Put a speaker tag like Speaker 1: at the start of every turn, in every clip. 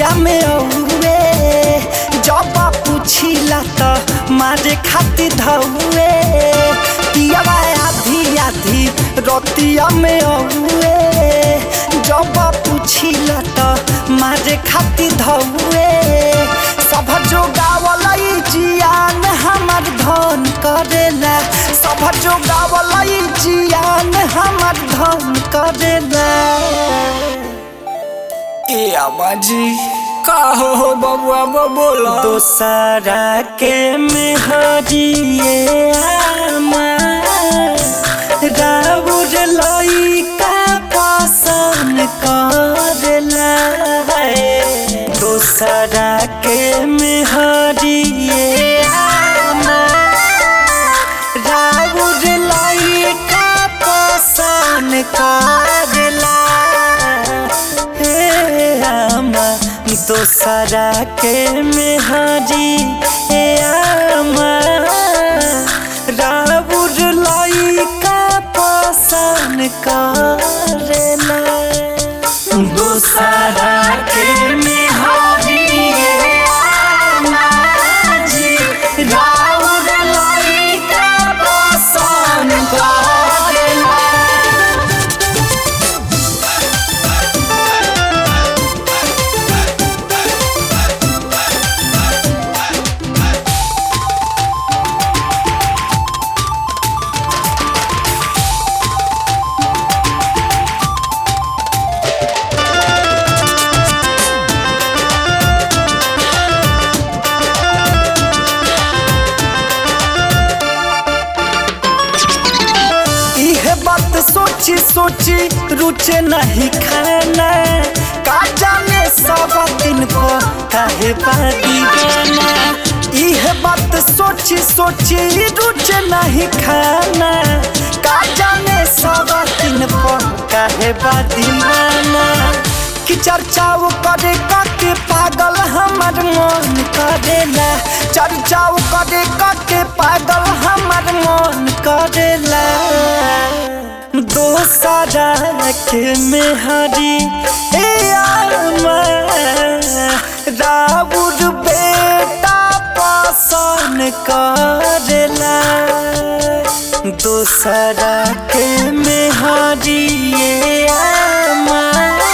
Speaker 1: रतिया में औए जब पूछिला त मारे खाती धौए पियावा आधी आधी रतिया में औए जब पूछिला त मारे खाती धौए सब जो गावलई जियान हमर धन करेला सब जो गावलई जियान हमर धन करेला
Speaker 2: ए आबाजी का हो हो बबुआ बोला
Speaker 1: दोसरा के मेहरिए आमा राउर लइका पसंद करेला दोसरा के मेहरिए आमा राउर लइका पसंद करेला हे आमा दोसरा के मेहरी हे आमा राउर लइका पसंद करेला दोसरा के मेहरी हे आमा जी राउर लइका पसंद करेला इहे बात सोची सोची रुचे नहीं खाना का जाने सब दिन को काहे बादी गाना इहे बात सोची सोची रुचे नहीं खाना का जाने सब दिन को काहे बादी गाना कि चर्चाओ करे के पागल हमर मन करेला चर्चाओ करे के पागल हमर मन करेला दोसरा के मेहरी ए आमा राउर बेटा पसंद करेला दोसरा के मेहरी ए आमा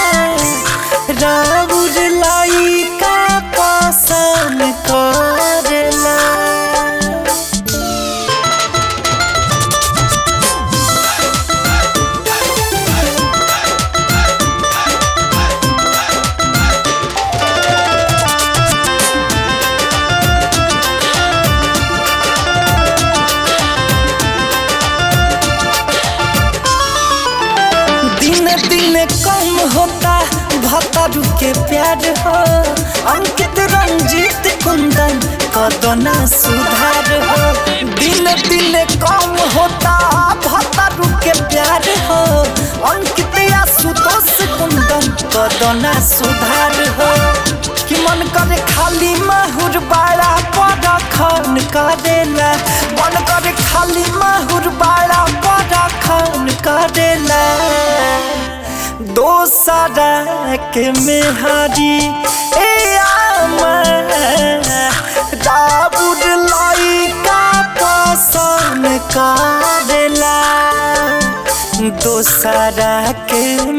Speaker 1: राउर लइका पसंद करेला दिन दिन कम होता भतरू के प्यार हो अंकित रंजीत कुंदन कदना सुधार हो दिन दिन कम होता भतरू के प्यार हो अंकित आशुतोष कुंदन कदना सुधार हो कि मन करे खाली माहुर बाड़ा पर खन करेला मन करे खाली माहुर बाड़ा पर खन करेला दोसरा के मेहरी ए आमा राउर लइका पसंद करेला दोसरा के